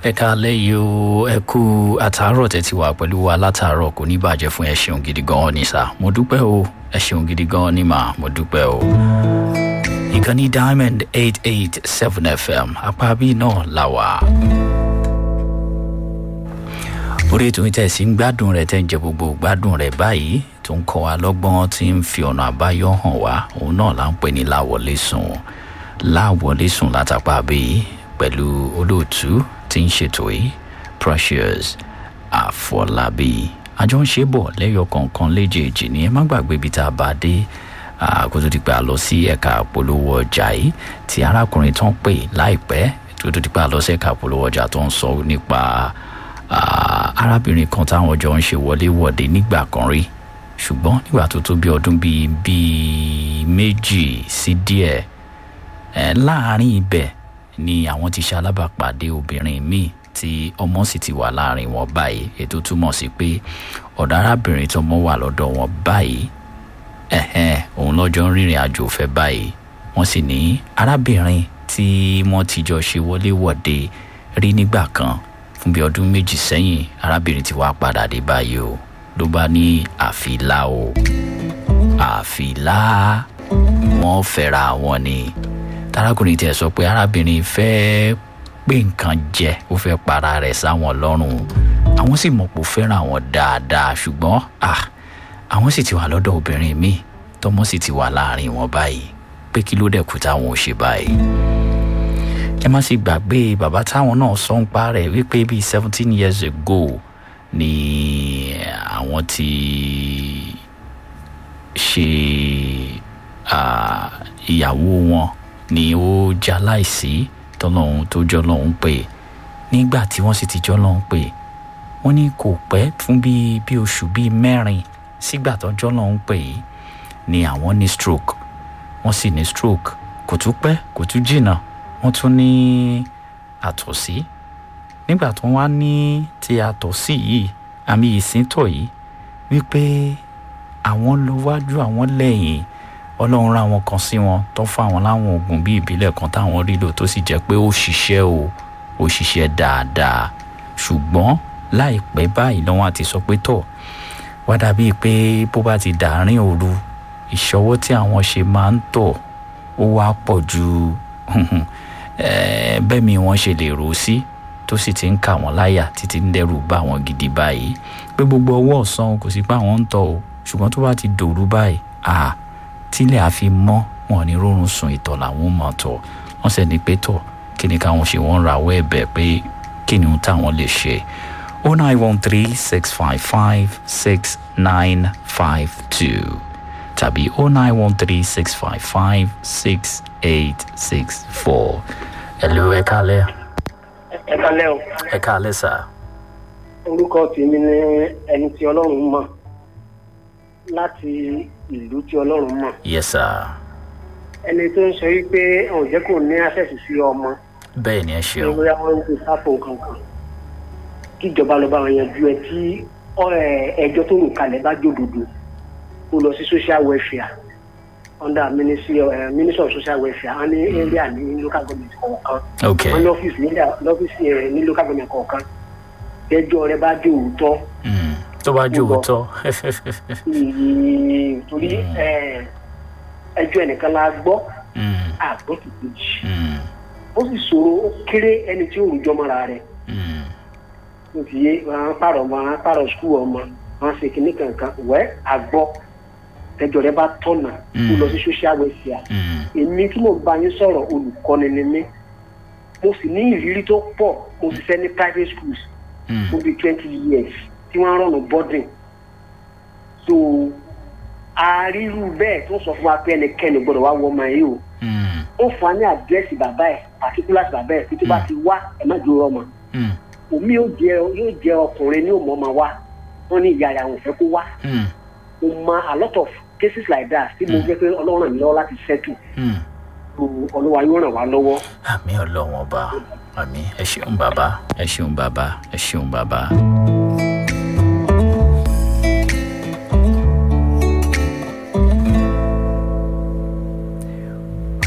ẹ káalẹ́ yìí o ẹ kú àtàárọ̀ tẹ́ ti wà pẹ̀lú wa látàárọ̀ kò ní bàjẹ́ fún ẹ ṣeun gidi gan-an ní sá mo dúpẹ́ o ẹ ṣeun gidi gan-an ní mà mo dúpẹ́ o. ìkànnì diamond eight eight seven fm apá bíi náà là wà. orí ètò ìtẹ̀sí ń gbádùn rẹ̀ tẹ́ ń jẹ gbogbo gbádùn rẹ̀ báyìí tó ń kọ́ wa lọ́gbọ́n tí ń fi ọ̀nà àbáyọ hàn wá òun náà là ń pè ní láwọlé sùn láwọlé sùn látàpá bíi pẹ̀lú olóòtú tí ń ṣètò yìí precious àfọlábí àjọ ń ṣe bọ̀ lẹ́yọ kọ̀ọ̀kan léjèèjì ní ẹ má gbàgbé ibi tá a bá dé kó tó di pé a lọ sí ẹ̀ka àpolówó ọjà yìí tí arákùnrin tó ń pè láìpẹ́ tó tó di pé a lọ sí ẹ̀ka àpolówó ọjà tó ń sọ nípa arábìnrin kan táwọn jọ ń ṣe wọléwọ̀de nígbà kan rí ṣùgbọ́n nígbà tó tó bí ọdún bíi bíi méjì sí díẹ̀ láàárín ibẹ̀ ni àwọn ti ṣe alábàápàdé obìnrin míì tí ọmọ sì ti wà láàrin wọn báyìí ètò túmọ̀ sí pé ọ̀dọ̀ arábìnrin tó mọ́ wà lọ́dọ̀ wọn báyìí ẹ̀hẹ́n òun lọ́jọ́ ń rìnrìn àjò fẹ́ báyìí wọ́n sì ní arábìnrin tí wọ́n ti jọ ṣe wọléwọ̀de rí nígbà kan fún bí ọdún méjì sẹ́yìn arábìnrin ti wá padà dé báyìí o ló bá ní àfilá o àfilá wọn fẹ́ra wọn ni tarakùnrin tiẹ̀ sọ pé arábìnrin fẹ́ẹ́ pé nǹkan jẹ ó fẹ́ para rẹ̀ sáwọn lọ́rùn àwọn sì mọ̀ pé ó fẹ́ràn àwọn dáadáa ṣùgbọ́n àwọn sì ti wà lọ́dọ̀ obìnrin míì tọmọ sì ti wà láàrin wọn báyìí pé kí ló dẹ̀kú táwọn ò ṣe báyìí. ẹ má sì gbàgbé bàbá táwọn náà sọ ń pa rẹ̀ wípé bíi seventeen years ago ni àwọn ti ṣe ìyàwó wọn ni ó jaláìsí tọ́lọ́hún tó jọ́ lọ́hún pé nígbà tí wọ́n sì ti jọ́ lọ́hún pé wọ́n ní kò pẹ́ fún bíi bí oṣù bíi mẹ́rin sígbà tó jọ́ lọ́hún pé ni àwọn ní stroke wọ́n sì ní stroke kò tún pẹ́ kò tún jìnnà wọ́n tún ní àtọ̀sí nígbà tó wá ní ti àtọ̀sí yìí àmì ìsíntọ̀ yìí wípé àwọn lọ wájú àwọn lẹ́yìn ọlọ́run rán àwọn kan sí wọn tó fún àwọn láwọn oògùn bíi ìbílẹ̀ kan táwọn rí lò tó sì jẹ́ pé ó ṣiṣẹ́ o ó ṣiṣẹ́ dáadáa ṣùgbọ́n láìpẹ́ báyìí lọ́wọ́n àti sọ pé tọ̀ wá dàbíi pé bó bá ti dàárín òru ìṣọwọ́ tí àwọn ṣe máa ń tọ̀ ó wá pọ̀ ju bẹ́ẹ̀ mi wọ́n ṣe lè rò sí tó sì ti ń kà wọ́n láyà títí ń dẹ́rù bá wọn gidi báyìí pé gbogbo ọwọ́ ọ̀sán kò sí pé àwọn ń tọ̀ o ṣùgbọ́n tó bá ti dòru báyìí àà tílẹ̀ àfi mọ́ wọn ní rọrùn sùn ìtọ̀ làwọn mọ̀ tọ̀ wọ́n sì ní pé tọ̀ kí ni káwọn ṣe wọ́n rawọ́ ẹ̀bẹ̀ pé kí ni ohun táwọn lè ṣe o nine one three six five five six nine five two tàbí o nine one three six five five six eight six four. ẹ̀lú ẹ kálẹ̀. ẹ kálẹ̀ o. ẹ kálẹ̀ sà. orúkọ tèmi ni ẹni tí ọlọ́run mọ̀ láti ìlú tí ọlọ́run mọ̀. yes sir. ẹni tó ń sọ yìí pé òun jẹ́ kó ní àṣẹ̀sì sí ọmọ. bẹ́ẹ̀ ni ẹ ṣeun. ní bóyá wọ́n ń gbé sáfò kankan. kíjọba lọ bá wọn yanjú ẹ tí ẹjọ́ tó rò kalẹ̀ bá jòdòdò kó lọ sí social welfare under ministry of uh, ministry of social welfare wọn ní area ní local government kọ̀ọ̀kan. ok wọn ní ọ́fíìsì lọ́fíìsì ní local government kọ̀ọ̀kan. ẹjọ́ rẹ bá jẹ́ òótọ́ tó bá jó òótọ́. torí ẹjọ́ ẹnìkan la gbọ́ àgbọ̀ kìkejì ó sì ṣòro ó kéré ẹni tí ó rújọ́ mọ́ra rẹ̀ ó ti yé wọn pààrọ̀ ọmọ wọn pààrọ̀ skul ọmọ wọn ṣe kínní kankan wẹ́ àgbọ̀ ẹjọ́ rẹ bá tọ̀nà kó lọ sí social welfare èmi tí mo bá yín sọ̀rọ̀ olùkọ́ni ni mí mo sì ní ìrírí tó pọ̀ mo sì fẹ́ ní private schools fún bíi twenty years tí wọ́n rọ̀nù bọ́dìn so àárírú bẹ́ẹ̀ tó sọ fún wa pé ẹnikẹ́ni gbọ́dọ̀ wá wọ ọmọ yìí o ó fún wa ní àdírẹ́sì bàbá ẹ̀ particulars bàbá ẹ̀ títí bá ti wá ẹ̀ má dúró ọmọ omi yóò jẹ yóò jẹ ọkùnrin ní òmò ọmọ wa wọn ní ìyá àwọn òfẹ́ kó wá mo mọ a lot of cases like that tí mo jẹ́ pé ọlọ́run ràn mí lọ́wọ́ láti settle olúwa yóò ràn wá lọ́wọ́. àmì ọlọ́wọ́n ọba àmì ẹ ṣeun bàbá ẹ ṣeun bàbá ẹ ṣeun bàbá.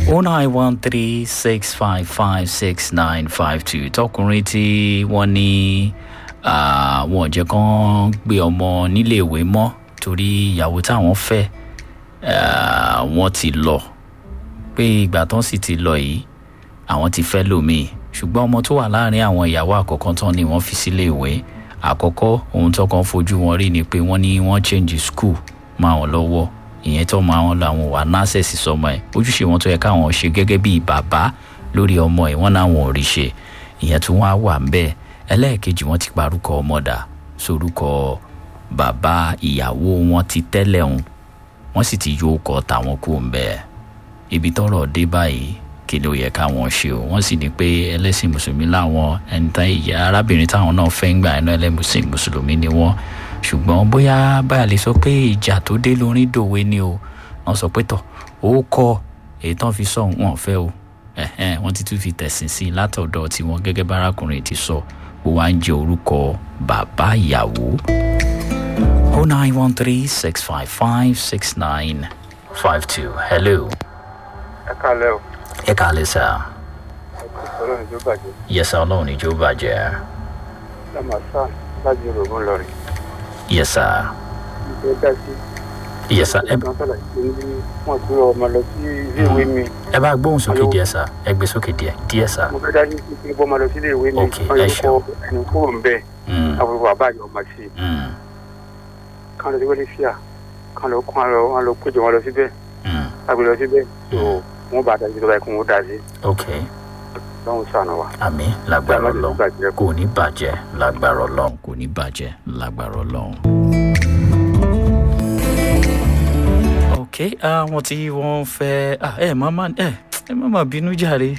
oh nine one three six five five six nine five two tọkùnrin tí wọ́n ní wọn ò jẹ́ kán gbé ọmọ níléèwé mọ́ torí ìyàwó táwọn fẹ́ wọ́n ti lọ pé ìgbà tán sì ti lọ yìí àwọn ti fẹ́ lòmíì ṣùgbọ́n ọmọ tó wà láàrin àwọn ìyàwó àkọ́kọ́ tán ni wọ́n fi sílé ìwé àkọ́kọ́ ohun tó kàn fojú wọn rí ni pé wọ́n ní wọ́n change school máa wọn lọ́wọ́ ìyẹn tó máa wọn lọ àwọn wà násẹ̀sì sọmọ ẹ̀ ojúṣe wọn tó yẹ káwọn ṣe gẹ́gẹ́ bíi bàbá lórí ọmọ ẹ̀ wọ́n náwọn ò rí ṣe ìyẹn tó wọ́n á wà ń bẹ́ẹ̀ ẹlẹ́ẹ̀kejì wọ́n ti parúkọ ọmọdà sorúkọ bàbá ìyàwó wọn ti tẹ́lẹ̀ hùn wọ́n sì ti yóò kọ́ tàwọn kú ń bẹ́ẹ̀ ibi tọ́rọ̀ dé báyìí kí ló yẹ káwọn ṣe o wọ́n sì ní pé ẹlẹ́sìn mùsùlùmí láwọn ẹni tán ìyá arábìnrin táwọn náà fẹ́ ń gbà ẹnu ẹlẹ́sìn mùsùlùmí ni wọ́n ṣùgbọ́n bóyá báyà lè sọ pé ìjà tó dé lórí dòwe ni o wọ́n sọ pé tọ̀ ó kọ́ èyí tán fi sọ wọn fẹ́ o wọ́n ti tún fi tẹ̀sìn sí i látọ̀dọ̀ tiwọn gẹ́gẹ́ bá arákùnrin ti sọ ó wá ń jẹ orúkọ bàbá ìyàwó. oh nine one three six five five six nine five two hello. ẹ kálẹ̀ o. ẹ kálẹ̀ sá. ọlọ́run ìjọ bàjẹ́. yẹsà ọlọ́run ìjọ bàjẹ́. lamasa láti rògbòn lọrin. yẹsà. ìjọ dá sí. yẹsà ẹ kan sọ̀rọ̀ sí ní wọ́n gbé ọmọ lọ sí iléèwé mi. ẹ bá gbóhùn sókè díẹ̀ sá ẹ gbé sókè díẹ̀ díẹ̀ sá. mo fẹ́ dájú sí kí n bọ́ ọmọ lọ sí iléèwé mi. Ok, wọ́n ẹ yóò ṣeun. kọ́ ẹni kúrò ń bẹ̀. àbúrò bàbá àjọ ọmọ sí i. Mm, kan lọ sí wẹ́lẹ́ fíà kan lọ kún àlọ́ wọn lọ péjọ wọn lọ síbẹ̀ mm, àgbẹ̀ lọ síbẹ̀. tó wọ́n bá dájú tó báyìí kó wọ́n dá sí. ok lọ́hùn sànù wa. àmì lágbára Bàbá mi ọlọ́run bàjẹ́ kò ní bàjẹ́ lágbára ọlọ́run kò ní bàjẹ́ lágbára ọlọ́run. ok àwọn tí wọ́n fẹ́ ah, ẹ má má ẹ ẹ má má bínú jàre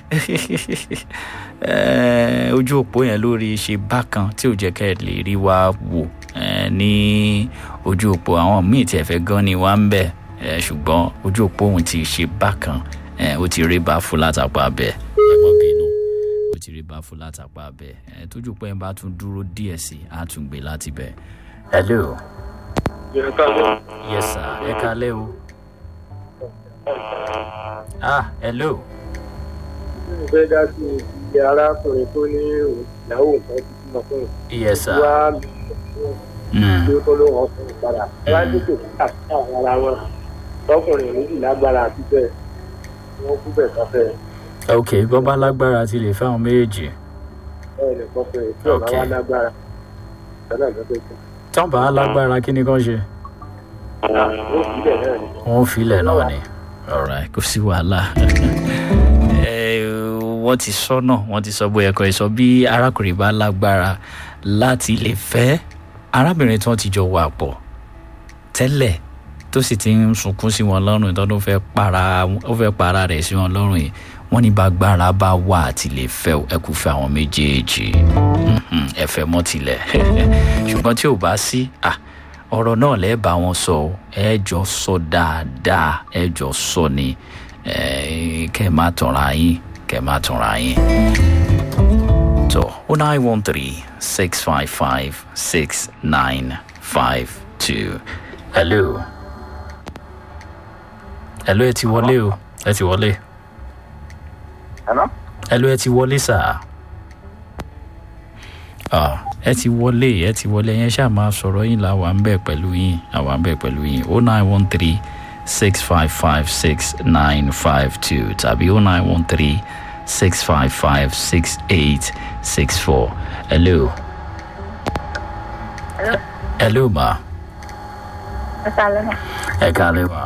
Eh, ojú òpó yẹn lórí ṣe bákan tí ò jẹ́ kẹ́ ẹ lè rí wa wò eh, ní ojú òpó àwọn míì tí ẹ fẹ́ gan ni wá ń bẹ̀ eh, ṣùgbọ́n ojú òpó òun ti ṣe bákan eh, ó ti rí bá fún látàpá bẹ́ẹ̀ ẹ mọ́ bínú ó ti rí bá fún látàpá bẹ́ẹ̀ ẹ tójú pé ẹ bá tún dúró díẹ̀ sí i á tún gbé láti bẹ̀. hello yes sir ẹ kalẹ́ o. ah hello mo fẹ́ dá sí iye arákùnrin tó ní ìyàwó nǹkan ti bímọ fún un. yes sir. wá Mm. tí ó tó ló wọn fún un padà. wá tètè kíkà sí àwọn ara wọn tọkùnrin méjì lágbára àti bẹ́ẹ̀ wọ́n kú bẹ́ẹ̀ sọ́fẹ́ ok bọ́bá lágbára ti lè fáwọn méjèèjì bẹ́ẹ̀ ni kọ́fẹ́ tí ọ̀gá Ok. wa lágbára lọ́nà lọ́dọ̀ tó. tán bá lágbára kí ni kán ṣe. ó sì bẹ̀ náà ni. wọ́n filẹ̀ náà ni ọ̀rẹ́ kò sí wàhálà Eh, wọ́n ti sọ náà wọ́n ti sọ bóyá ẹ̀kọ́ ẹ̀ sọ bí arákùnrin bá lágbára láti lè fẹ́ arábìnrin tí wọ́n ti jọ wà pọ̀ tẹ́lẹ̀ tó sì ti ń sunkún sí wọn lọ́rùn tó ló fẹ́ para ó fẹ́ para rẹ̀ sí wọn lọ́rùn yìí wọ́n ní bágbára bá wà àti lè fẹ́ ẹ kú fẹ́ àwọn méjèèjì Mhm, ẹ fẹ́ mọ́ tilẹ̀ ṣùgbọ́n tí ò bá sí ah ọ̀rọ̀ náà lẹ́ẹ̀ bá wọn sọ o ẹ jọ sọ dáadáa ẹ jọ sọ ni eh, kẹ́ ẹ má tanra yín kẹ́ ẹ má tanra yín. tó o nine one three six five five six nine five two hello hello ẹ ti wọlé o ẹ ti wọlé ẹ̀nà hello ẹ ti wọlé sáà ah ẹ ti wọlé ẹ ti wọlé yẹn ṣáà máa sọ̀rọ̀ yín là wà ń bẹ̀ pẹ̀lú yín àwa ń bẹ̀ pẹ̀lú yín o nine one three six five five six nine five two tàbí o nine one three six five five six eight six four hello. hello ma ẹ kálẹ́ mà ẹ kálẹ̀ ma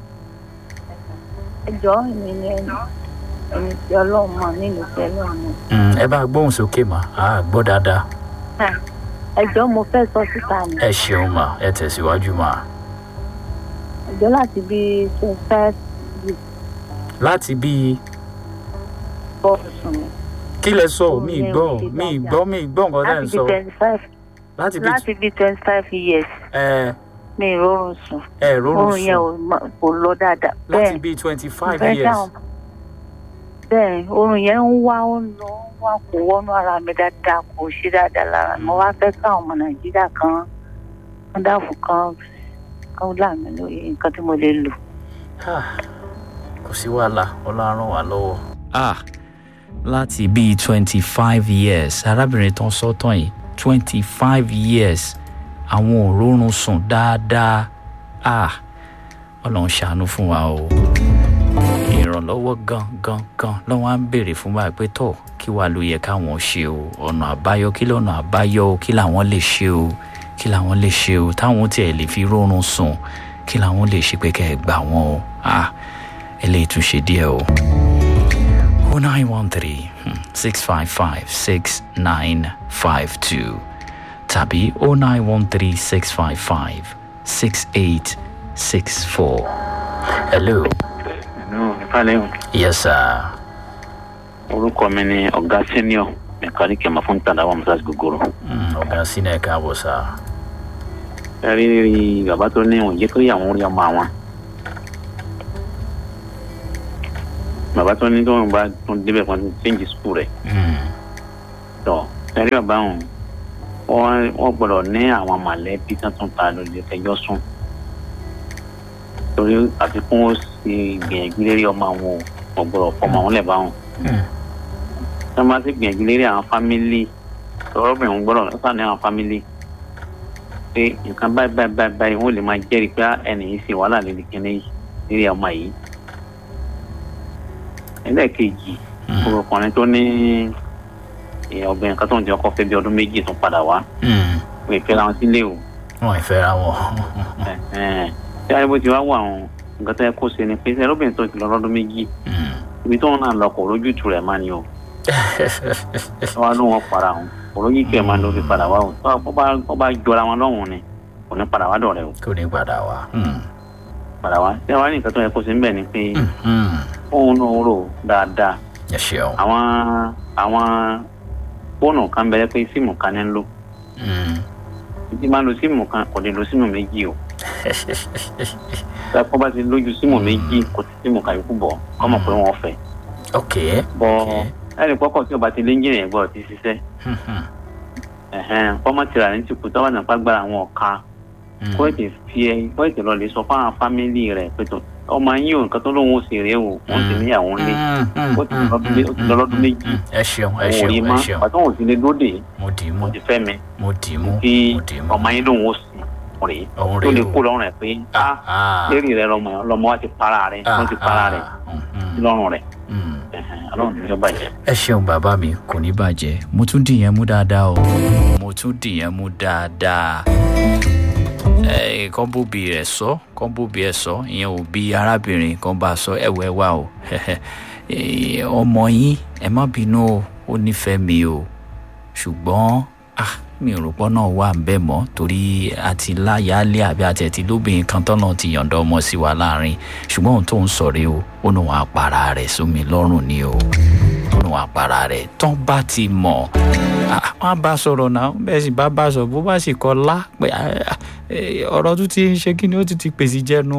ẹ jọ èmi ni ẹni ẹni tí ọlọ́run mọ̀ nínú pẹ̀lú àwọn. Mm, ẹ bá gbóhùn sókè mà á gbọ́ dáadáa ẹ jọ mo fẹ́ sọ síta ni ẹ ṣeun mà ẹ tẹ̀síwájú mà ẹ jọ láti bí twenty five láti bíi bọ́ọ̀lù sùn mi. kí lẹ sọ Òun mi yẹn gbọ́ ò ṣe mi dáadáa. gbọ́ mi gbọ́ nǹkan tẹ́ láti ń bí sọ twenty five láti bíi láti bí twenty five years ẹ mi ì rọrùn sùn ẹ rọrùn oorun yẹn sùn ò mọ- kò lọ dáadáa láti bẹ́ẹ̀ bíi twenty five fẹ́ years dáhùn bẹ́ẹ̀ oorun yẹn ń wá ó ń lọ ó ń wá kò wọnú ara mi dáadáa kò ṣe dáadáa lára mi mo wá fẹ́ káwọn ọmọ nàìjíríà kan kan dáàbò kan kan là mí lóye nǹkan tí mo lè lò. Ah, kò sí wàhálà ọlọ́run wà lọ́wọ́. ah láti bíi twenty five years arábìnrin tó ń sọ́tàn yìí twenty five years àwọn òórùn sùn dáadáa ah ọlọ́run ṣàánú fún wa o ìrànlọ́wọ́ gan gan gan lọ́wọ́ á ń béèrè fún wa pé tọ̀ kí wàá ló yẹ káwọn ṣe o ọ̀nà àbáyọ kí lọ́nà àbáyọ o kí làwọn lè ṣe o kí làwọn lè ṣe o táwọn tiẹ̀ lè fi rọrùn sùn kí làwọn lè ṣe pé kẹ́ ẹ gbà wọ́n o ah eléyìí tún ṣe díẹ̀ o. o nine one three six five five six nine five two tàbí o nine one three six five five six eight six four. hello. Hello, ìfàlẹ́hùn. yes sir. orúkọ mi ni ọ̀gá senior mẹkáníkì ẹ̀mọ́ fún tàdáwà mọ́sáàsì gogoro. Mm, ọ̀gá sínú ẹ̀ka àbọ̀ sá. ẹ rí rí bàbá tó ní òun jẹ́ kó yàwọn orí ọmọ àwọn. bàbá tó ní tóun bá tún débẹ̀ fún ti change school rẹ̀. tọ́ ẹ rí bàbá òun wọ́n wọ́n gbọ́dọ̀ ní àwọn mọ̀lẹ́bí tó tún ta lórí ẹjọ́ sùn. torí àfikún ó ṣe ìgbìyànjú lérí ọmọ àwọn ò gbọ́dọ̀ fọmọ àwọn lẹ̀ bá wọn tí wọn bá ti gbìyànjú lérí àwọn fámìlì ọlọ́bìnrin gbọ́dọ̀ lọ́sàn ní àwọn fámìlì pé nǹkan báyìí báyìí báyìí báyìí wọ́n lè máa jẹ́rìí pé ẹnì yìí ṣe wàhálà lórí kíní yìí lérí ọmọ yìí. ẹlẹ́ẹ̀kejì ọkùnrin tó ní obìnrin kan tó ń jẹ́ ọkọ fẹ́ bí ọdún méjì tó padà wá pé ìfẹ́ làwọn sílé o. wọn ì fẹ́ ra wọn. tí ariwo ti wá wà wọn nǹkan tó yẹ kó ṣe ni pé ẹlọ́bìnrin tó ti lọ lọ́dún méjì ibi tó ń náà lọ kò rójútu rẹ̀ máa ní o wọ́n ló wọn para wọn olóyún kí ẹ máa lórí padà wá o tó bá jọra wọn lọ́hùn ni kò ní padà wá dọ̀rẹ́ o. kò ní padà wá. padà wá ṣé wàá ní nǹkan tó yẹ kó sí níbẹ̀ ni pé òun náà rò dáadáa. ẹ ṣeun. àwọn àwọn fóònù kan bẹ̀rẹ̀ pé síìmù kan ní ń lò. títí máa lo síìmù kan kò lè lo síìmù méjì o. kọ́ bá ti lójú síìmù méjì kò sí síìmù kan yòókù bọ̀ kọ́ mọ̀ pé wọ́n fẹ́. ok. bọ́ ẹnì kọ́kọ́ tí o bá ti lé ńjìnlẹ̀ yẹn gbọ́dọ̀ ti ṣiṣẹ́ fọ́mọ́tìrà ní ti kù tọ́wọ́ nípa gbára àwọn ọ̀ka kó ètè fi ẹ kó ètè lọ lè sọ fáwọn fámìlì rẹ̀ pé tó ọmọ yín o nǹkan tó lóun ó ṣe rèé o wọ́n ti níyàwó ńlé ó ti lọ lọ́dún méjì ẹ ṣeun ẹ òun ò rí ṣeun ẹ mọ́ ṣeun pàtó òun ti lè dóde mo dì í mú mo ti fẹ́ mi mo dì í mú kí mo dì í mú ọmọ yín lóun ó sì rèé òun tó rèé lè o. kó lọ́rùn rẹ̀ pé á Ah, lérí rẹ̀ lọ́mọ lọ́mọ wa ti para rẹ̀ wọ́n ti para rẹ̀ ah, mhm, lọ́rùn rẹ̀ mhm. ọlọ́run ní yóò bàjẹ́. ẹ ṣeun bàbá mi kò ní bàjẹ́ mo tún dìyẹn mú dáadáa o mo tún dìyẹn mú dáadáa ẹ kàn bóbi rẹ sọ kàn bóbi ẹ sọ ìyẹn ò bí arábìnrin kan bá a sọ ẹwọ ẹwà o Eh, ọmọ yín ẹ má bínú o ó nífẹ̀ẹ́ mi o ṣùgbọ́n ah mi ò rò pọ́ náà wà ń bẹ̀ mọ́ torí àti láyàálé àbí àti ẹ̀tí lóbìnrin kan tọ́nà ti yọ̀ǹda ọmọ sí wa láàrin ṣùgbọ́n ohun tó ń sọ rèé o ó ní wọn àpàrà rẹ̀ sómi lọ́rùn ni o ó ní wọn àpàrà rẹ̀ tán bá ti mọ̀ ah, wọn á bá a sọ̀rọ̀ náà bẹ́ẹ̀ sì bá bá a sọ̀rọ̀ bó bá sì kọ́ lá pé ah, eh, ọ̀rọ̀ tó ti ń ṣe kí ni ó ti ti pèsè jẹ́nu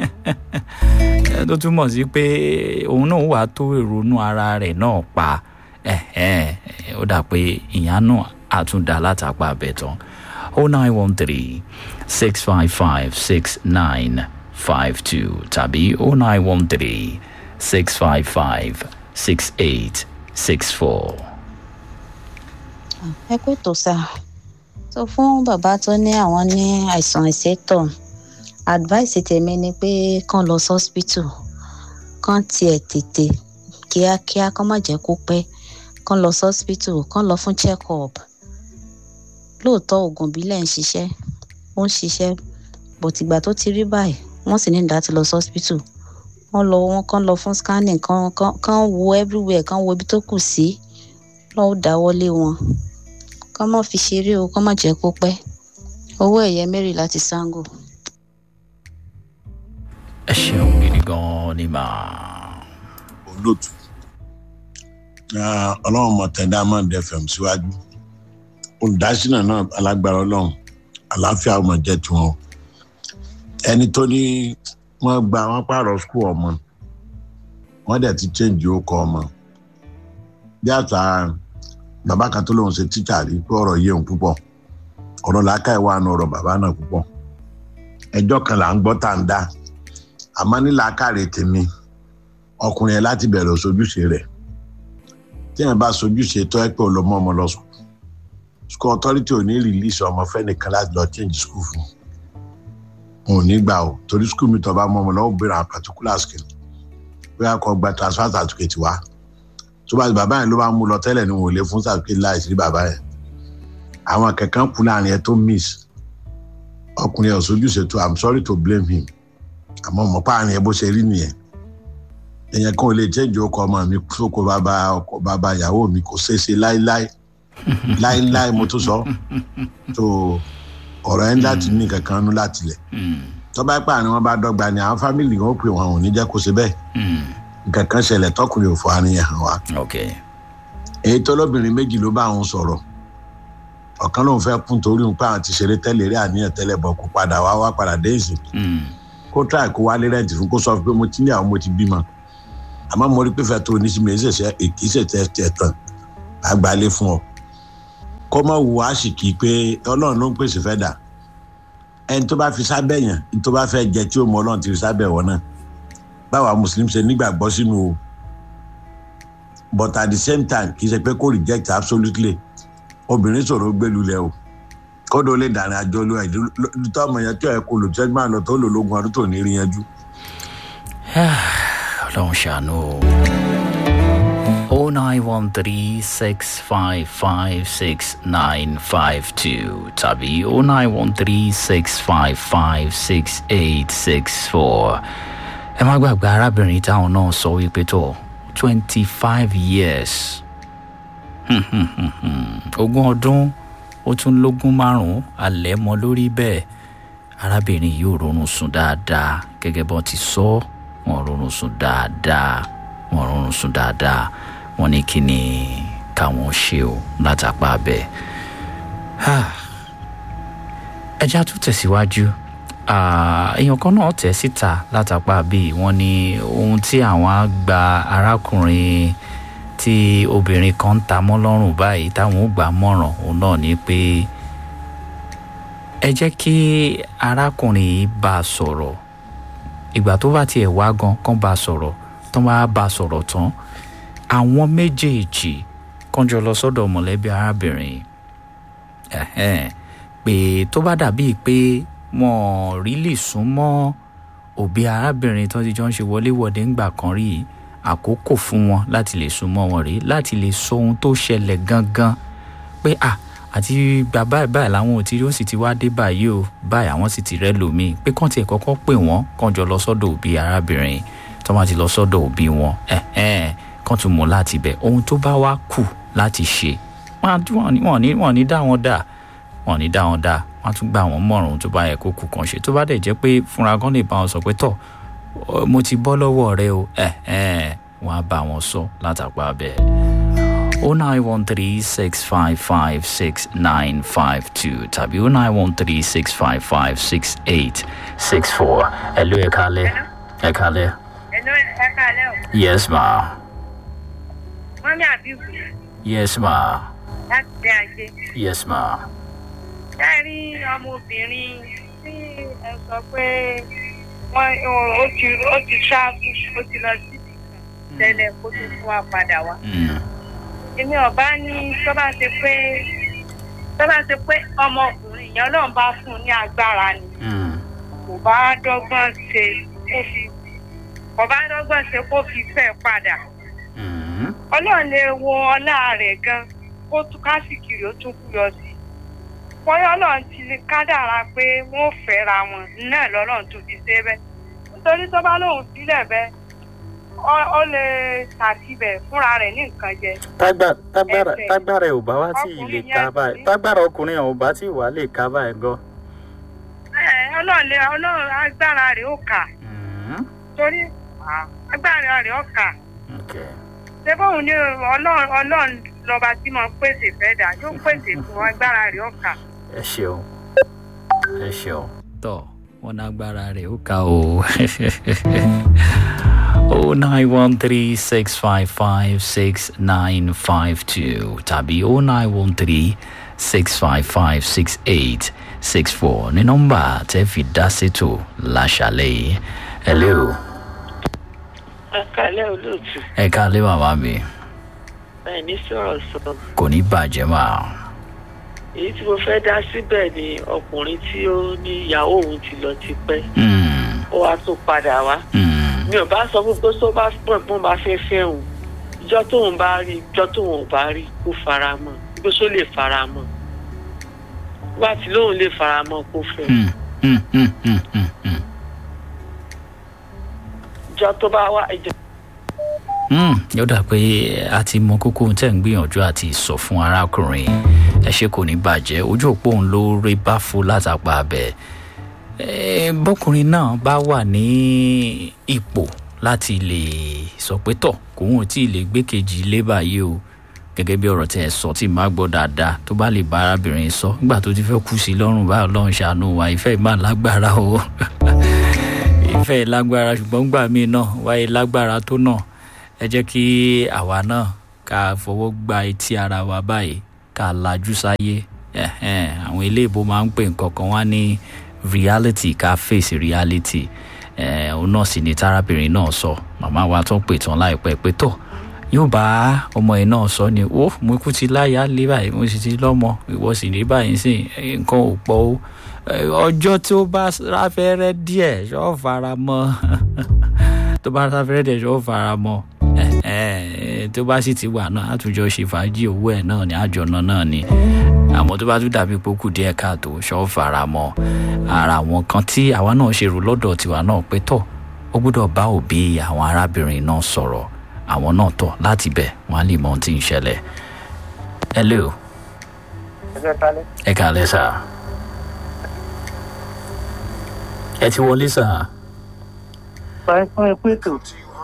tó túmọ̀ sí pé òun náà wàá tó ìrònú ara rẹ̀ náà pa ẹ̀hẹ́n, ó dà pé ìyá náà àtúndà látàpá abẹ́tàn o nine one three six five five six nine five two tàbí o nine one three six five five six eight six four. ẹ kú ètò sá sọ fún bàbá tó ní àwọn ní àìsàn ìsétọ̀ advice tèmi ni pé kán lọ sọ́spítù kán tiẹ̀ tètè kíákíá kán má jẹ́ kó pẹ́ kán lọ sọ́spítù kán lọ fún check up lóòótọ́ oògùn ìbílẹ̀ ń ṣiṣẹ́ ó ń ṣiṣẹ́ bọ̀tìgbà tó ti rí báyìí wọ́n sì ní láti lọ sọ́spítù wọ́n lọ wọ́n kán lọ fún scanning kán kán kán wo everywhere kán wo ibi tó kù sí lọ́wọ́ dáwọ́lé wọn kán má fi ṣeré o kán má jẹ́ kó pẹ́ owó ẹ̀yẹ mary láti sango. ẹ ṣeun gidi gan-an ni màá. olóòtú Ah, ọlọ́run mọ̀ tẹ̀ diamond fm síwájú olùdásílẹ̀ náà alágbára ọlọ́run àlàáfíà ọmọ jẹ́ tiwọn ẹni tó ní wọ́n gba wọ́n pààrọ̀ skul ọmọ wọ́n dẹ̀ ti change orúkọ ọmọ bí àtà bàbá kan tó lóun ṣe tíjà rí pé ọ̀rọ̀ yé òun púpọ̀ ọ̀rọ̀ làákàyè wà nù ọ̀rọ̀ bàbá náà púpọ̀ ẹjọ́ kan là ń gbọ́ tá à ń dá àmọ́ ní làákàrè tèmi ọkùnrin yẹn láti bẹ̀rẹ̀ sojúṣe rẹ̀ tí yẹn bá sojúṣe tó ẹ pé ó lọ mọ́ ọmọ lọ sùn school authority ò ní release ọmọ fẹ́nìkan láti lọ change school fún un ò ní gbà o torí school mi tó bá mọ́ ọmọ lọ́wọ́ béèrè àwọn particular skill bóyá kó gba transfer certificate wá tó bá bàbá yẹn ló bá mú lọ tẹ́lẹ̀ ni wọn ò lè fún certificate láì sí bàbá yẹn àwọn kankan kú láàrin ẹ tó miss ọkùnrin ẹ̀ sojúṣe tó i'm sorry to blame him àmọ́ mọ̀ páàrin ẹ bó ṣe rí nìyẹn èèyàn kan ò lè change ọkọ ọmọ mi sóko bàbá ọkọ bàbá ìyàwó mi kò ṣeé ṣe láíláí láíláí mo tún sọ tó ọ̀rọ̀ ẹ̀ ń láti ní kankan nú láti lẹ̀ tọ́ba ẹ̀pà ni wọ́n bá dọ́gba ni àwọn fámìlì wọn pè wọn ò ní jẹ́ kó ṣe bẹ́ẹ̀ nǹkan kan ṣẹlẹ̀ tọkùnrin òfò àníyàn hàn wá èyí tó lóbìnrin méjì ló bá àwọn sọ̀rọ̀ ọ̀kan lòun fẹ́ kún torí òun pé àwọn ti ṣeré tẹ́lẹ̀ rí àníyàn tẹ́lẹ̀ bọ̀ kó padà wá wá padà dé ìsìn kó tíráì kó wálé rẹ́ǹtì fún kó sọ pé mo ti ní àwọn mo ti bímọ àmọ́ mo rí pé fẹ́ tó o ní sí mi èyí ṣẹ̀ṣẹ̀ èkì ṣẹ̀ṣẹ̀ tẹ̀ tán àgbálẹ̀ fún ọ kó mọ̀ wù á sì kì í pé ọlọ́run ló ń pèsè fẹ́ dà ẹni tó bá fi sábẹ́ yẹn ní tó bá fẹ́ jẹ tí ó mọ ọlọ́run ti fi sábẹ́ wọn náà báwa mùsùlùmí ṣe nígbàgbọ́ sínú o but at the same time kì í ṣe pé kó reject absolutely obìnrin sọ̀rọ̀ gbẹ́lulẹ̀ o kódò lè dàrin àjọ lu ẹ̀dùn tó ọmọ yẹn tó ẹ̀ kó lò tẹ́jú máa lọ tó lò lógun ọdún tó ní rí yanjú. ọlọ́run ṣàánú o. o nine one three six five five six nine five two tàbí o nine one three six five five six eight six four. ẹ má gbàgbé arábìnrin táwọn náà sọ wípé tó twenty five years ogún ọdún ó tún lógún márùn-ún alẹ́ mọ́ lórí bẹ́ẹ̀ arábìnrin yìí ò rọrùn sùn dáadáa gẹ́gẹ́ bọ́n ti sọ wọn rọrùn sùn dáadáa wọn rọrùn sùn dáadáa wọn ní kí ni káwọn ṣe o látàpá bẹ́ẹ̀ ẹja tún tẹ̀síwájú èèyàn kan náà tẹ̀ síta látàpá bíi wọ́n ní ohun tí àwọn á gba arákùnrin tí obìnrin kan ń ta mọ́ lọ́rùn báyìí táwọn ò gbà mọ̀ràn òun náà ni pé ẹ jẹ́ kí arákùnrin yìí bá a sọ̀rọ̀ ìgbà tó bá tiẹ̀ wá gan kán bá a sọ̀rọ̀ tán bá bá a sọ̀rọ̀ tán àwọn méjèèjì kan jọ lọ sọ́dọ̀ mọ̀lẹ́bí arábìnrin pé tó bá dàbíi pé wọn rí lè sún mọ́ òbí arábìnrin tó ti jọ ń ṣe wọléwọ̀de ńgbà kan rí yìí àkókò fún wọn láti lè súnmọ́ wọn rí láti lè sọ ohun tó ṣẹlẹ̀ gangan pé à àti gbà báyìí báyìí làwọn ò ti rí ó sì ti wá dé báyìí o báyìí àwọn sì ti rẹ́ lòmíì pé kàn tiẹ̀ kọ́kọ́ pè wọ́n kàn jọ lọ sọ́dọ̀ òbí arábìnrin tó máa ti lọ sọ́dọ̀ òbí wọn kàn tún mú láti bẹ̀ ohun tó bá wá kù láti ṣe wọ́n ní wọ́n ní dá wọn dà wọ́n ní dá wọn dà wọ́n á tún gbà wọ́n mọ̀ràn ohun tó bá yẹ kó kù kàn ṣe tó bá dẹ̀ jẹ́ pé fúnra gan lè bá wọn sọ pé tọ̀ mo ti bọ́ lọ́wọ́ rẹ o ẹ ẹ wọn á bá wọn sọ látàpá bẹ́ẹ̀. o nine one three six five five six nine five two tàbí o nine one three six five five six eight six four ẹ ló ẹ kalẹ̀ ẹ kalẹ̀. ẹ ló ẹ kalẹ̀ o. yes ma. mọ́mí àbíkú. yes ma. láti dé ajé. yes ma. ẹ rí ọmọbìnrin tí ẹ sọ pé wọn ó ti ó ti ṣáàbù ó ti lọ síbi kan tẹ́lẹ̀ kó tó fún wa padà wá. èmi ọba ní tó bá ṣe pé tó bá ṣe pé ọmọkùnrin yẹn ọlọ́run bá fún un ní agbára ni kò bá dọ́gbọ́n ṣe kó fi kò bá dọ́gbọ́n ṣe kó fi fẹ́ padà. ọlọ́run lè wo ọlá rẹ̀ gan kó tún kásìkiri ó tún kú lọ sí i bóyá ọlọ́run ti kádàrá pé wọ́n fẹ́ra wọn náà lọ́lọ́run tó fi ṣe bẹ́ẹ̀ nítorí tó bá lóun sílẹ̀ bẹ́ẹ̀ ó lè ṣàtibẹ̀ fúnra rẹ̀ ní nǹkan jẹ. tágbára tágbára ẹ̀ ò bá wá tí ì lè ká báyìí tágbára ọkùnrin ẹ̀ ò bá tí ì wá lè ká báyìí gan. ọlọ́run lè ọlọ́run agbára rẹ̀ ó kà torí agbára rẹ̀ ó kà ṣé bóun ní ọlọ́run lọ́ba tí mo pèsè fẹ́ dà yóò pèsè fún agbára rẹ̀ ó kà ẹ ṣeun ẹ ṣeun. tọ wọn nágbára rẹ ó ka o o nine one three six five five six nine five two tàbí o nine one three six five five six eight six four ní nọ́mbà tẹ́ fi dá sétò láṣàlẹ̀ yìí hello. Akálẹ̀ olóòtú. ẹ káalẹ́ màmá mi Bẹ́ẹ̀ ní sọ̀rọ̀ sọ. kò ní bàjẹ́ mà Èyí tí mo fẹ́ dá síbẹ̀ ni ọkùnrin tí ó ní ìyàwó òun ti lọ ti pẹ́. Mm, Ó wá tún padà wá. mm, Mi ò bá sọ fún pé tó bá pọ̀ pọ́n bá fẹ́ fẹ́ òun. Ìjọ tóun bá rí ìjọ tóun ò bá rí kó fara mọ́. Ibi tó lè fara mọ́. Tó bá ti lóun lè fara mọ́ kó fẹ́. mm, mm, mm, mm, mm, mm. Ìjọ tó bá wá ìjọ Mm, yóò dà pé a ti mọ kókó ohun tẹ́ ń gbìyànjú àti sọ fún arákùnrin ẹ ṣe kò ní bàjẹ́ ojú òpó òun ló rí báfo látàpá abẹ Eh, bọ́kùnrin náà bá wà ní ipò láti lè sọ pé tọ̀ kóun ò tí ì lè gbé kejì ilé báyìí o gẹ́gẹ́ bí ọ̀rọ̀ tẹ́ ẹ sọ tí màá gbọ́ dáadáa tó bá lè bá arábìnrin sọ nígbà tó ti fẹ́ kú sí i lọ́rùn báyọ̀ lọ́run ṣàánú wa ìfẹ́ ìmọ̀ lágbára o ìfẹ́ lágbára ṣùgbọ́n gbà mí náà wáyé lágbára tó náà ẹ jẹ́ kí àwa náà ká fọwọ́ gba etí ara wa báyìí ká lajú sáyé Ẹ̀hẹ́n, àwọn iléèbó máa ń pè nǹkan kan wá ní reality ká face reality Eh, òun náà sì ni tárábìnrin náà sọ màmá wa tó ń pè tán láìpẹ́ pé tó yóò bá ọmọ yìí náà sọ ni ó mo kú ti láyà lé báyìí mo sì ti lọ́mọ ìwọ sì ní báyìí sí nǹkan ò pọ̀ o Eh, ọjọ́ tí ó bá ráfẹ́rẹ́ díẹ̀ ṣọ́ fara mọ́ tó bá ráfẹ́rẹ́ díẹ̀ ṣọ́ fara mọ́ Eh, tó bá sì ti wà náà àtúnjọ ṣe fàájì owó ẹ̀ náà ní àjọ̀nà náà ni àmọ́ tó bá tún dàbí pé ó kù díẹ̀ káàtó ṣọ́ fara mọ́ ara àwọn kan tí àwa náà ṣe rò lọ́dọ̀ tiwa náà pé tọ̀ ó gbọ́dọ̀ bá òbí àwọn arábìnrin náà sọ̀rọ̀ àwọn náà tọ̀ láti bẹ̀ wọ́n á lè mọ ohun tí ń ṣẹlẹ̀ hello ẹgbẹ́ kálẹ̀. ẹ kàlẹ́ sà ẹ ti wọlé sà báyìí fún ẹ pé tó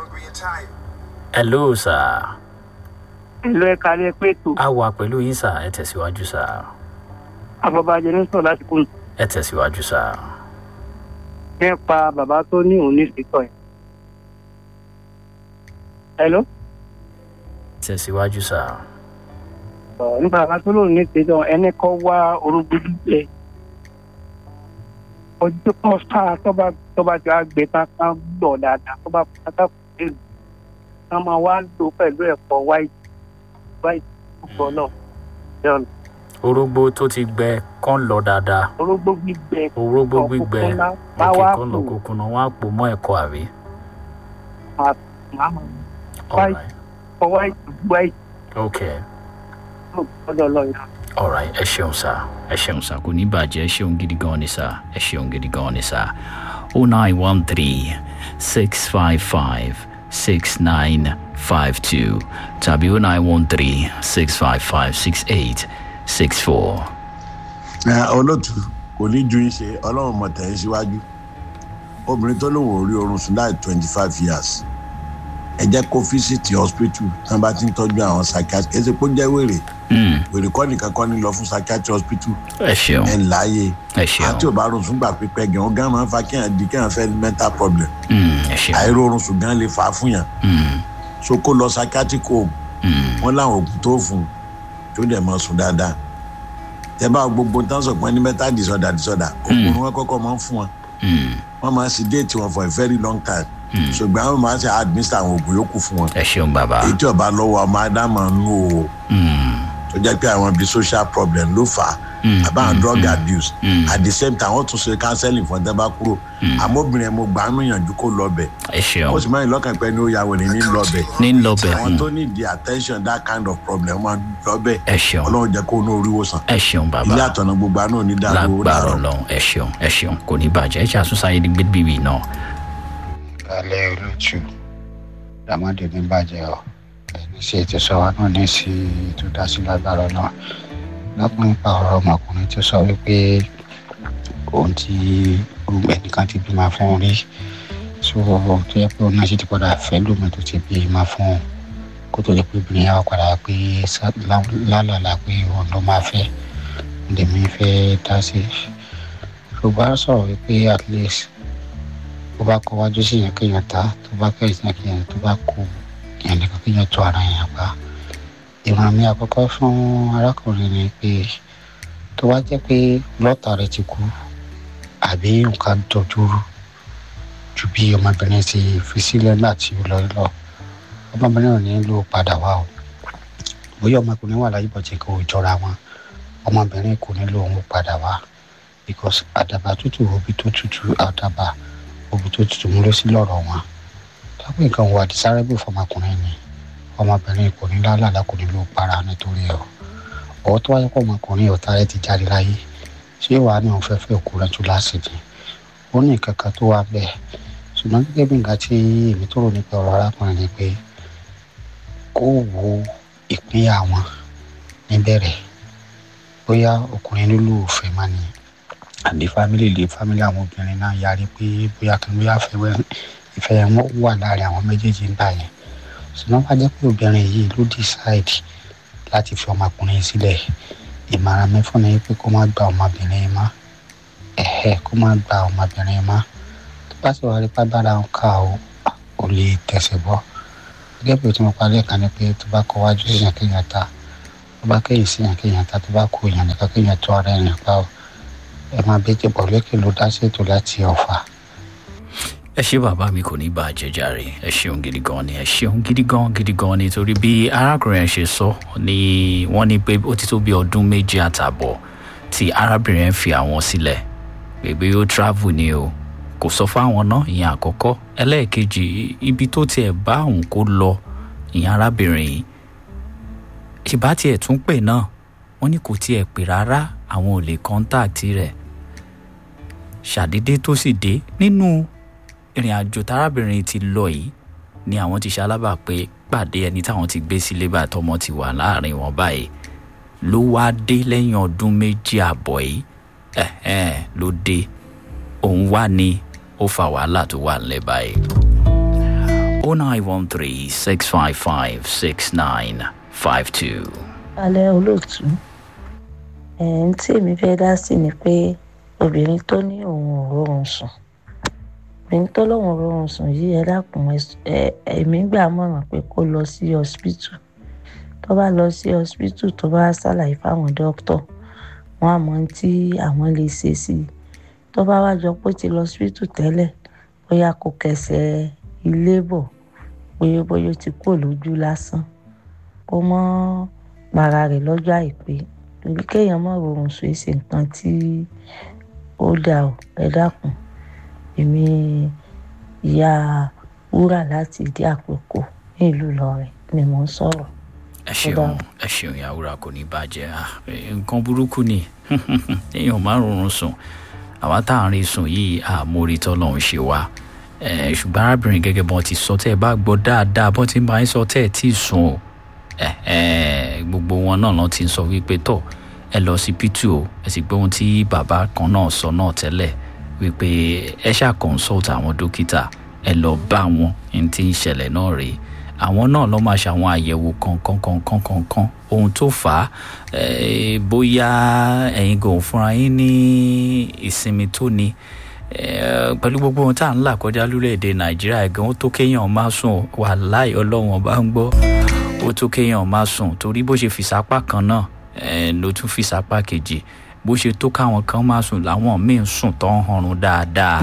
hello sà ìlú ẹ kálẹ̀ pé tó a wà pẹ̀lú yín sà ẹ tẹ̀síwájú sà àbọ̀bàjẹ́ ní sọ̀rọ̀ láti kún ẹ tẹ̀síwájú sà nípa bàbá tó ní òun ní ìsìtọ̀ yẹn. hello tẹ̀síwájú sà ọ̀ nípa bàbá tó lóun ní ìsìtọ̀ ẹni kọ́ wá orúkú gbígbẹ ọjọ́ kan sáà tọ́ba tọ́ba tí a gbé tá a gbọ̀ dáadáa tọ́ba pátá kò dé lù ká máa wá lò pẹ̀lú ẹ̀fọ́ white white púpọ̀ náà yọ̀nù orógbó tó ti gbẹ kán lọ dáadáa orógbó gbígbẹ orógbó gbígbẹ ọ̀kùnkùn náà bá òkè wá kan lọ kù kókó náà wọn á pò mọ́ ẹ̀kọ́ àbí. máa máa Alright. fọ white white okay gbọ́dọ̀ lọ yàrá. alright ẹ ṣeun sá ẹ ṣeun sá kò ní bàjẹ́ ẹ ṣeun gidi gan ni sá ẹ ṣeun gidi gan ni sá o nine one three six five five six nine five two tàbí o nine one three six five five six eight six four. ẹ olótú kò ní ju yín ṣe ọlọ́run mọ̀ tẹ̀ ẹ́ síwájú obìnrin tó lóun ò rí oorun sùn láì twenty five years ẹ jẹ́ kó fíṣítì hospital tí wọ́n bá ti ń tọ́jú àwọn psychiatrist ẹ ṣe kó jẹ́ wèrè wèrè kọ́ nìkan kọ́ ní lọ fún psychiatrist hospital ẹ ṣeun ẹ̀ ń láàyè ẹ ṣeun àti ò bá rún sùn gbà pípẹ́ gan ọ̀gá máa ń fa kéèyàn di kéèyàn fẹ́ ní mental problem Mm, ẹ ṣeun àìró oorun sùn gan lè fà á fún yàn Mm, so kó lọ psychiatric home mm, wọn láwọn oògùn tó fún un tó dẹ̀ mọ́ sùn dáadáa tẹ bá gbogbo tán sọ pé ní mental disorder disorder oògùn wọn kọ́kọ́ máa ń fún wọn mm, wọn máa ń sedate wọn for a very long time ṣùgbọ́n àwọn máa ń ṣe administer àwọn oògùn yòókù fún wọn ẹ ṣeun bàbá èyí tí ọba lọ́wọ́ ọmọ ádámà ń lò ó Mm, tó jẹ́ pé àwọn bíi social problem ló fà á Mm, àbáwọn drug abuse mm. at the same time wọ́n tún ṣe counseling fún ọ̀tẹ́ bá kúrò àmọ́ obìnrin ẹ̀ mo gbà á níyànjú kó lọ bẹ̀ ẹ ṣeun ó sì máa ń lọ́kàn pé ní ó ya wèrè ní lọ bẹ̀ ní lọ́bẹ̀ àwọn tó ní the attention that kind of problem máa ń lọ bẹ̀ ẹ ṣeun ọlọ́run jẹ́ kó ní orí wòsàn ẹ ṣeun bàbá ilé àtọ̀nà gbogbo àná ò ní dàrú ó lágbára dàrú. ọlọrun ẹ ṣeun ẹ ṣeun kò ní bàjẹ́ ẹ ṣe àtúnṣe ní gbẹ́bíbí náà. alẹ́ olóòtú dàmọ́dé ní bàjẹ́ ọ ẹni sí ètò sọ́wọ́ náà ní sí ètò dásí lágbára náà lọ́pọ̀ nípa ọ̀rọ̀ ọmọkùnrin tó sọ wípé òun ti ẹnìkan ti bímọ fún un rí so tó yẹ pé òun náà sì ti padà fẹ́ lómi tó ti bímọ fún un kó tó lè pé obìnrin yà wá padà pé sá- lá- lálàlà pé òun ló máa fẹ́ lèmi fẹ́ dá sí ṣùgbọ́n a sọ̀rọ̀ wípé at least tó bá kọ wájú sí yẹn kéèyàn ta tó bá kẹ́yìn sí yẹn kéèyàn tó bá kú yẹn nìkan kéèyàn tó ara yẹn pa ìmọ̀ràn mi àkọ́kọ́ fún arákùnrin ni pé tó bá jẹ́ pé lọ́tà rẹ ti kú àbí nǹkan dojúrú ju ju bí ọmọbìnrin ti fi sílẹ̀ nígbà tí ó lọ lọ ọmọbìnrin ò ní lò padà wá o bóyá ọmọkùnrin wà láyé bọ̀jẹ̀ kò jọra wọn ọmọbìnrin kò ní lò òun padà wá because àdàbà tútù òbí tó tútù àdàbà òbí tó tútù mú ló sí lọ́rọ̀ wọn táwọn nǹkan wà desirable fọmọkùnrin ni ọmọbìnrin kò ní lálàlá kò ní lò para nítorí ẹ o ọwọ́ tó wáyé pọ̀ ọmọkùnrin ọ̀tá rẹ ti jáde láyé ṣé wàá ní òun fẹ́ fẹ́ òkú rẹ tún lásìkò ó ní nǹkan kan tó wà bẹ́ẹ̀ ṣùgbọ́n gẹ́gẹ́ bí nǹkan tí èmi tó rò nípa ọ̀rọ̀ arákùnrin ni pé kó wo ìpínyà wọn níbẹ̀rẹ̀ bóyá ọkùnrin nílò òfẹ́ máa ní àbí fámìlì lè fámìlì àwọn obìnrin náà yarí pé bóyá kí bóyá ìfẹ́ wọn wà láàrin àwọn méjèèjì nígbà yẹn ṣùgbọ́n wá jẹ́ pé obìnrin yìí ló decide láti fi ọmọkùnrin sílẹ̀ ìmọ̀ràn mi fún mi pé kó má gba ọmọbìnrin má ẹ̀hẹ́ kó má gba ọmọbìnrin má tó bá sì wà rí pàgbára ń ká o ò lè tẹ̀sẹ̀ bọ́ gẹ́gẹ́ bí o ti mọ̀ parí ẹ̀ka ni pé tó bá kọ wájú sí yàn kéèyàn ta tó bá kéyìn sí yàn kéèyàn ta tó bá kó yàn nìkan kéèyàn tó ara ẹ̀yàn pa o ẹ máa bẹ́jẹ̀ bọ̀ lókè ló dá sí ètò láti ọ̀fà. ẹ ṣé bàbá mi kò ní bá a jẹjàre ẹ ṣeun gidi gan ni ẹ ṣeun gidi gan gidi gan ni torí bí arákùnrin ẹ ṣe sọ ni wọn ní pé ó ti tó bí ọdún méjì àtààbọ̀ tí arábìnrin ẹ fi àwọn sílẹ̀ pé ó travel ni o kò sọ fáwọn náà ìyẹn àkọ́kọ́ ẹlẹ́ẹ̀kejì ibi tó tiẹ̀ bá òun kó lọ ìyẹn arábìnrin yìí ìbá tiẹ̀ tún pè náà wọ́n ní kò tiẹ̀ pè rárá àwọn ò lè kọ́ńtàkì rẹ̀ ṣàdédé tó sì dé nínú ìrìn àjò tárábìnrin ti lọ yìí ni àwọn ti ṣalábà pé pàdé ẹni táwọn ti gbé sílé bá tọmọ ti wà láàrin wọn báyìí ló wá dé lẹ́yìn ọdún méjì àbọ̀ yìí ẹ̀hẹ́n ló dé òun wá ní ó fa wàhálà tó wà nílẹ̀ báyìí. o nine one three six five five six nine five two. alẹ́ olóòtú ẹ̀ ń tí èmi fẹ́ dá sí ni pé obìnrin tó ní òun ò rọrùn sùn obìnrin tó lóun ò rọrùn sùn yìí ẹ dákun ẹ̀mí gbà mọ̀ràn pé kó lọ sí hospital tó bá lọ sí hospital tó bá ṣàlàyé fáwọn dókítà wọn àmọ́ tí àwọn lè ṣe sí i tó bá wá jọ pé ó ti lọ hospital tẹ́lẹ̀ bóyá kò kẹsẹ̀ ilé bọ̀ bóyá bóyá ó ti kúrò lójú lásán kó mọ́ para rẹ̀ lọ́jọ́ àìpé torí kéèyàn má rọrùn sùn èsì nǹkan tí ó dà ó ẹ dákun èmi ìyá wúrà láti ìdí àpòkò ní ìlú Ìlọrin ni mò ń sọ̀rọ̀. ẹ ṣeun ẹ ṣeun ìyá wúrà kò ní bàjẹ́ nǹkan burúkú ni èèyàn má rọrùn sùn àwa tá à ń rí sùn yìí àmórí tọ́lọ́run ṣe wá ṣùgbọ́n arábìnrin gẹ́gẹ́ bọ́n ti sọ tẹ́ ẹ bá gbọ́ dáadáa bọ́n ti máa ń sọ tẹ́ ẹ tí ì sùn o gbogbo wọn náà lọ́n ti ń sọ wípé tọ̀ ẹ lọ sí pítù o ẹ sì gbé ohun tí bàbá kan náà sọ náà tẹ́lẹ̀ wípé ẹ ṣáà consult àwọn dókítà ẹ lọ bá wọn ní tí ń ṣẹlẹ̀ náà rèé àwọn náà lọ́ máa ṣàwọn àyẹ̀wò kankan kankan kankan ohun tó fà á bóyá ẹ̀yin gan fúnra yín ní ìsinmi tó ni pẹ̀lú gbogbo ohun tá à ń là kọjá lórílẹ̀‐èdè nàìjíríà gan ó tó kéèyàn má sùn wà láì ọlọ́wọ́n bá ń gbọ́ ó tó kéèyàn má sùn torí bó ṣe fìsápá kan náà ló tún fìsápá kejì bó ṣe tó káwọn kan má sùn làwọn míì ń sùn tó ń hanrun dáadáa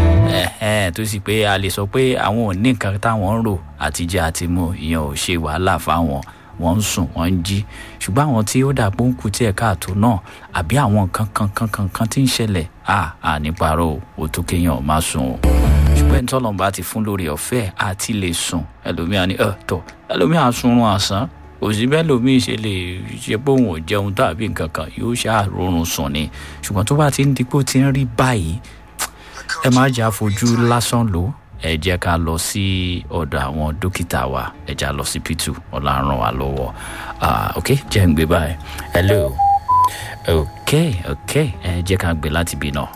tó sì pé a lè sọ pé àwọn ò ní nǹkan táwọn ń rò àtijọ́ àti mu ìyẹn ò ṣe wàhálà fáwọn wọ́n ń sùn wọ́n ń jí ṣùgbọ́n àwọn tí ó dà pé ń kú tí ẹ̀ káàtó náà àbí àwọn nǹkan kan kan kan kan tí ń ṣẹlẹ̀ à à níparọ́ ó tó kéèyàn má sùn o ṣùgbọ́n ẹni tọ́lọ́run bá ti fún lórí ọ̀fẹ́ àti lè sùn ẹlòmíà ní ẹ̀ tọ̀ ẹlòmíà sunrun àsán òsì bẹ́ẹ̀ lòmíì ṣe lè ṣe pé òun ò jẹun tàbí nǹkan kan yóò ṣàròrùn sùn ni ṣùgbọ́n tó bá ti ń di pé ó ti ń rí báyìí ẹ má jà fojú lásán lò ẹ jẹ́ ká lọ sí ọ̀dọ̀ àwọn dókítà wa ẹ já lọ sí p2 ọ̀làrán wa lọ́wọ́ ok jẹ́ ń gbé báyìí hello ok ok ẹ jẹ́ ká gbé láti bí náà.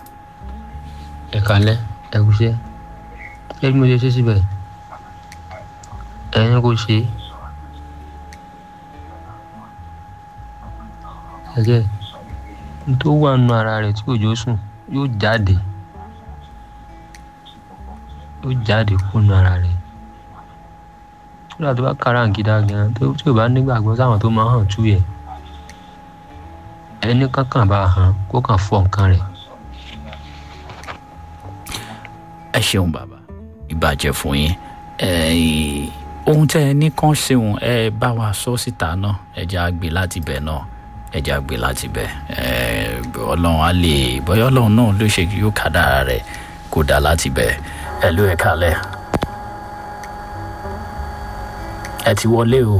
ẹ kalẹ ẹ kúṣẹ́ ẹ bí mo ṣe ṣe síbẹ̀ ẹ̀yin kò ṣe ẹ̀jẹ̀ tó wà nù ara rẹ̀ tí òjò sùn yóò jáde ó jáde kúnnú ara rẹ̀ nígbà tó bá káràǹgídá gan tó tí ò bá nígbàgbọ́ sáwọn tó máa hàn tú yẹ ẹni kankan bá hàn kó kàn fọ nǹkan rẹ̀. ẹ ṣeun bàbá ìbàjẹ́ fún yín Eh, ohun tẹ́ ẹ ní kàn ṣeun ẹ bá wa sọ síta náà ẹ jẹ́ àgbè láti bẹ̀ náà ẹ jẹ́ àgbè láti bẹ̀ Eh, ọlọ́run á lè bóyá ọlọ́run náà ló ṣe yóò kádàrá rẹ̀ kó dà láti bẹ̀ ẹ ló ẹ kalẹ̀ ẹ ti wọlé o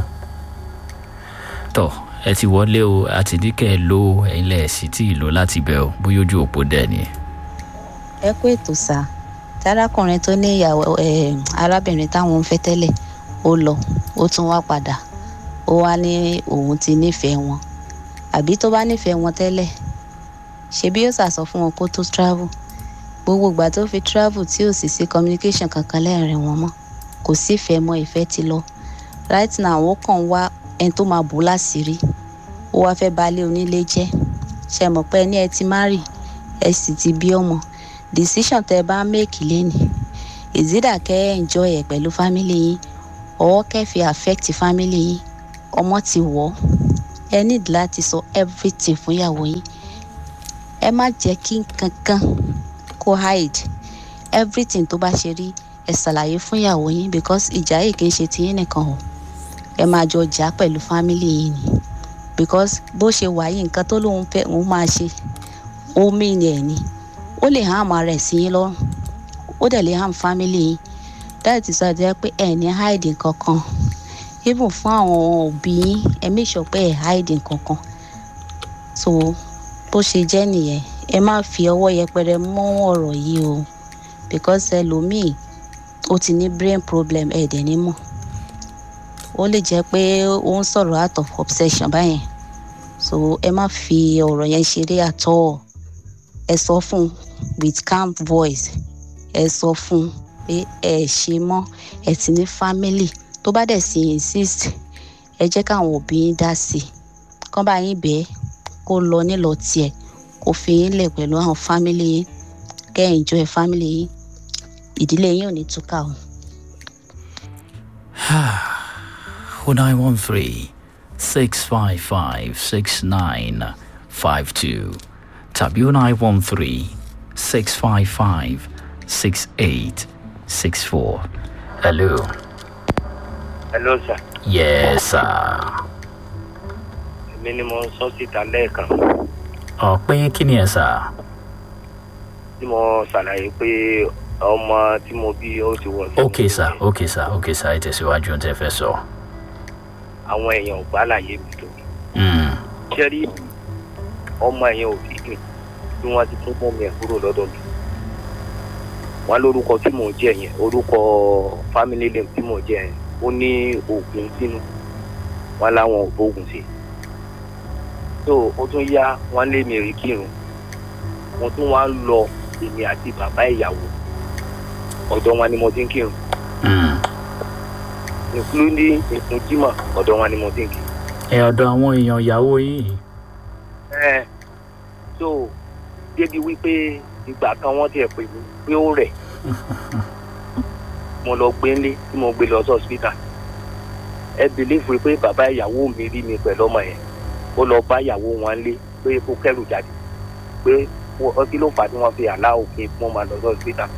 tọ ẹ ti wọlé o àti ní kẹ́ ẹ lo ẹ̀yin lẹ̀ sí tí ì lò láti bẹ̀ o bóyá ojú òpó dẹ̀ ni. ẹ kú ètò sá tárákùnrin tó ní ìyàwó ẹ arábìnrin táwọn ń fẹ́ tẹ́lẹ̀ ó lọ ó tún wá padà ó wá ní òun ti nífẹ̀ẹ́ wọn àbí tó bá nífẹ̀ẹ́ wọn tẹ́lẹ̀ ṣebí yóò sàsọ fún wọn kó tó travel gbogbo ìgbà tó fi travel tí ò sì sí communication kankan lẹ́rìn wọn mọ́ kò sífẹ̀ẹ́ mọ́ ìfẹ́ ti lọ right now ó kàn wá ẹni tó máa bò ó láṣìírí ó wá fẹ́ balẹ̀ onílé jẹ́ ṣe mọ̀ pé ẹni ẹ ti marry ẹ sì ti bí ọmọ decision tẹ bá make lẹ́nìí ìzídà kẹ́ ẹ enjoy ẹ̀ pẹ̀lú family yín ọwọ́ kẹ́ fi affect family yín ọmọ ti wọ̀ ọ́ ẹ need láti sọ everything fún ìyàwó yín ẹ má jẹ́ kí kankan kó hide everything tó bá ṣe rí ẹ ṣàlàyé fún ìyàwó yín because ìjà yìí kì í ṣe tiyín nìkan o ẹ máa jọ jà pẹ̀lú family yín ni because bó ṣe wà yìí nǹkan tó lóun fẹ́ òun máa ṣe ó mìíní ẹ̀ ni ó lè hàn àmọ́ rẹ̀ sí yín lọ́rùn ó dẹ̀ lè hàn family yín dáìtì sọ jẹ́ pé ẹ̀ ní hide kankan even fún àwọn òbí yín ẹ make sure pé ẹ̀ hide kankan so bó ṣe jẹ́ nìyẹn ẹ má fi ọwọ́ yẹpẹrẹ mọ́ ọ̀rọ̀ yìí o because ẹlòmíì ó ti ní brain problem ẹ̀ dẹ̀ ní mọ̀ ó lè jẹ́ pé ó ń sọ̀rọ̀ out of obsession báyẹn so ẹ má fi ọ̀rọ̀ yẹn ṣeré àtọ́ ẹ sọ fún un with calm voice ẹ sọ fún un pé ẹ ṣe mọ́ ẹ ti ní family tó bá dẹ̀ sí insist ẹ jẹ́ káwọn òbí yín dá sí i kán bá yín bẹ́ẹ̀ kó lọ nílọ tiẹ̀ kó fi yín lẹ̀ pẹ̀lú àwọn family yín kẹ́ ẹ̀ enjoy family yín ìdílé yín ò ní túkà o. 0913 655 6952 tàbí 0913 655 6864. Hello. hello sir Yes, sir. èmi ni mo ń sọ síta lẹ́ẹ̀kan Ọ̀pẹ́ kí ni ẹ̀ sà? tí mo ṣàlàyé pé ọmọ tí mo bí ó ti wọ sí Ok sà, ok sà, ok sà, ẹ tẹ̀síwájú ohun tẹ́ fẹ́ sọ. àwọn èèyàn ò gbá láyé mi tó Mm. ṣẹ́rí ọmọ èèyàn ò fi gbìn bí wọ́n ti tún mọ́ mi ẹ̀ kúrò lọ́dọ̀ mi wọ́n lórúkọ tí mò ń jẹ́ yẹn orúkọ family name tí mò ń jẹ́ yẹn ó ní oògùn sínú wọ́n láwọn ò bóògùn sí so ó tún yá wọ́n lé mi rí kírun mo tún wá ń lọ èmi àti bàbá ìyàwó ọ̀dọ̀ wọn ni mo ti ń kírun including ìkún jímọ̀ ọ̀dọ̀ wọn ni mo ti ń kírun. Ẹ ọ̀dọ̀ àwọn èèyàn ìyàwó yìí. ẹ so débi wípé ìgbà kan wọ́n tiẹ̀ pè mí pé ó rẹ̀ mo lọ gbé ńlé tí mo gbé lọ sí hospital ẹ bìlífù pé bàbá ìyàwó mi rí mi pẹ̀lú ọmọ yẹn ó lọ bá ìyàwó wọn lé pé kó kẹ́rù jáde pé ọtí ló fà á tí wọ́n fi àlá òfin fún ọmọ lọ sí hospital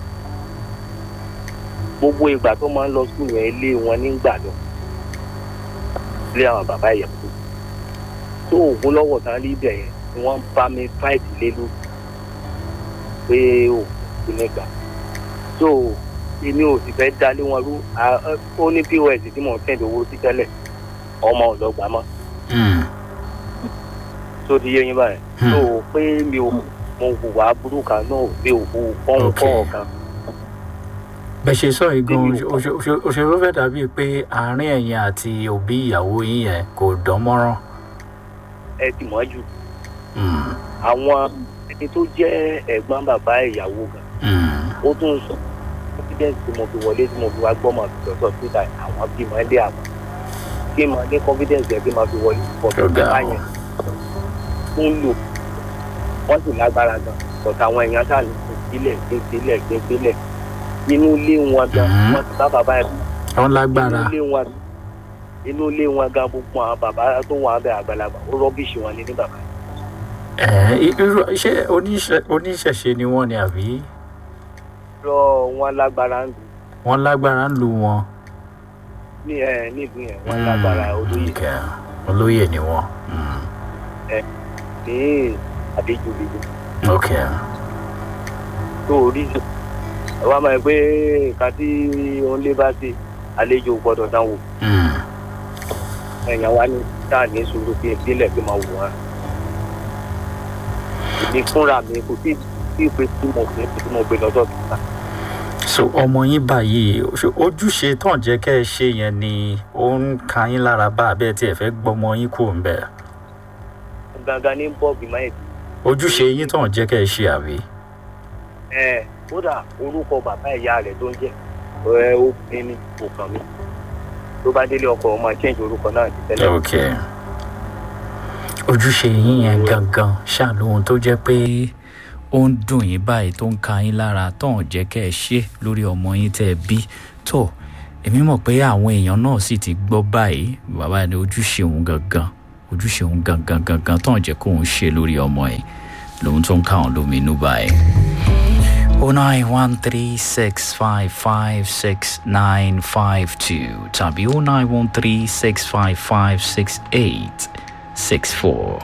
gbogbo ìgbà tó máa ń lọ sùn yẹn ilé wọn nígbà lọ ilé àwọn bàbá ìyàwó tó oògùn lọ́wọ́ tán rí ibẹ̀ yẹn ni wọ́n bá mi fáìtì lé lórí pé òògùn nígbà so èmi ò sì fẹ́ dálé wọn rú ó ní pos tí mò ń tẹ̀lé owó sí tẹ́lẹ̀ ọmọ ọ̀lọ́gbà mọ́ tó ti yé yín báyìí so pé mi ò mo hùwà burú kan náà mi ò hù fọ́n fọ́n kan bẹ́ẹ̀ ṣe sọ yìí gan òṣèré fẹ́ dàbíi pé àárín ẹ̀yin àti òbí ìyàwó yín yẹn kò dán mọ́rán. ẹ ti mọ́ jù àwọn ẹni tó jẹ́ ẹ̀gbọ́n bàbá ìyàwó gan ó tún sọ confidence tí mo fi wọlé tí mo fi wá gbọ́mọ̀ lọ́sọ̀ síta àwọn bímọ ilé àwọn kí n máa ní confidence yẹn kí n máa fi wọlé pọ̀ tó bá yẹn tó ń lò wọ́n sì lágbára gan bọ̀tà àwọn èèyàn sáà ní gbé sílẹ̀ gbé sílẹ̀ gbé sílẹ̀ inú ilé wọn gan wọn ti bá bàbá ẹ. wọn lágbára inú ilé wọn inú ilé wọn gan gbogbo àwọn bàbá tó wà abẹ àgbàlagbà ó rọbìṣì wọn ní ní bàbá. ẹ irú ṣé oníṣẹ̀ṣe ni wọ́n ni àbí. lọ wọn lágbára ń dùn wọ́n lágbára ń lu wọn. ní ẹ nílùú yẹn wọn lágbára olóyè Okay. olóyè ni wọ́n. ẹ ní adéjúbíjú ok tó orí jù ẹ wá máa pé nǹkan tí òun lé bá ṣe àlejò gbọdọ̀ dánwò ẹ̀yàn wa ní táà ní sùúrù bí ìpínlẹ̀ fi máa wò wọ́n èmi fúnra mi kò tí tí ìpè tí mo gbé tí mo gbé lọ́dọ̀ tó ta so ọmọ yín báyìí ṣe ojúṣe tán jẹ́ kẹ́ ẹ ṣe yẹn ni ó ń ka yín lára bá abẹ́ tí ẹ fẹ́ gbọ́mọ yín kúrò ń bẹ̀. gangan ní bọ́ọ̀bì máa ojúṣe yín tán jẹ́ kẹ́ ẹ ṣe àbí. ẹ kódà orúkọ bàbá ìyá rẹ̀ tó ń jẹ́ ẹ obìnrin ni kò kàn mí tó bá délé ọkọ̀ ọmọ change orúkọ náà ti tẹ́lẹ̀. ok ojúṣe yín yẹn gangan ṣàlóhun tó jẹ́ pé ó ń dùn yín báyìí tó ń ka yín lára tó ń jẹ́ kẹ́ ẹ ṣe lórí ọmọ yín tẹ́ ẹ bí tó èmi mọ̀ pé àwọn èèyàn náà sì ti gbọ́ báyìí bàbá ní ojúṣe òun gangan ojúṣe òun gangan gangan tó ń jẹ́ kóun ṣe lórí ọmọ ẹ̀ lòun tó ń ká òun lóminú báyìí. 09136556952 tàbí 09136556864.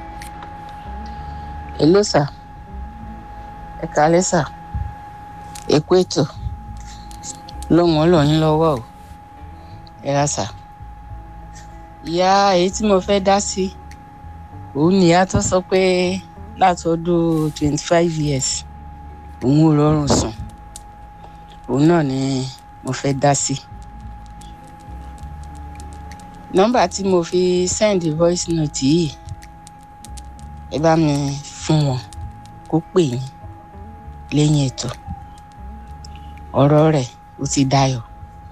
Hello sir. Ẹ kálẹ́ sà. Èkó ètò. Lóhùn ọlọ́yin lọ́wọ́ o. Ẹ ra sà. Ìyá èyí tí mo fẹ́ dá sí. Òun nìyá tó sọ pé láti ọdún twenty five years òun ò rọrùn sùn. Òun náà ni mo fẹ́ dá sí. Nọ́mbà tí mo fi send voice note yìí ẹ bá mi fún wọn kó pè yín lẹ́yìn ètò ọ̀rọ̀ rẹ̀ ó ti dayọ̀